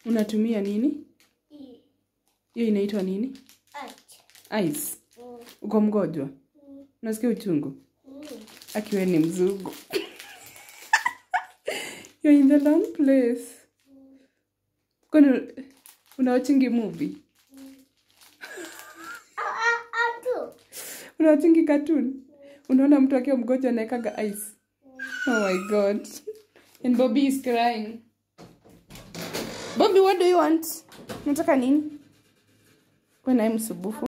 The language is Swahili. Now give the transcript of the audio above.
Unatumia nini? hii. Hiyo inaitwa nini? Art. Ice. Mm, Uko mgonjwa? mm, Unasikia uchungu? mm. Akiwe ni mzungu. You're in the wrong place. Kwani unawachingi movie? Ah, ah, ah, tu. Unawachingi cartoon? Unaona mtu akiwa mgonjwa anaekaga ice. Oh my god. And Bobby is crying. Bobby, what do you want? Unataka nini? Wewe naye msubufu.